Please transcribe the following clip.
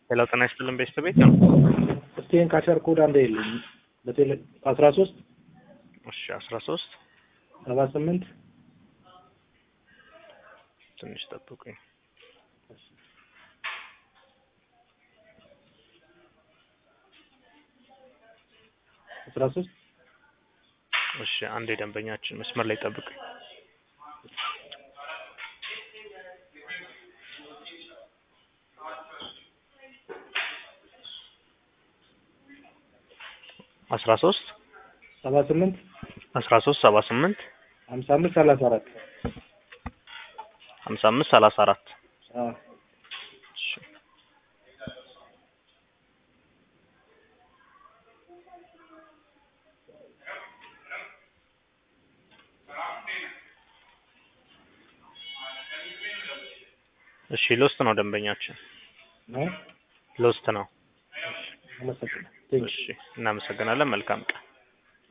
ሄሎ ጤና ይስጥልን ቤተሰብ ቤት ነው። እስቲን ካሸር ኮድ አንድ የለኝ በቴሌ አስራ ሶስት እሺ አስራ ሶስት ሰባ ስምንት ትንሽ ጠብቁኝ። አስራ ሶስት እሺ አንድ የደንበኛችን መስመር ላይ ጠብቁኝ። አስራ ሶስት ሰባ ስምንት አስራ ሶስት ሰባ ስምንት ሀምሳ አምስት ሰላሳ አራት ሀምሳ አምስት ሰላሳ አራት አዎ እሺ እሺ ሎስት ነው ደንበኛችን ነው ሎስት ነው። አመሰግናለሁ። ቴንክ እሺ እናመሰግናለን። መልካም ቀን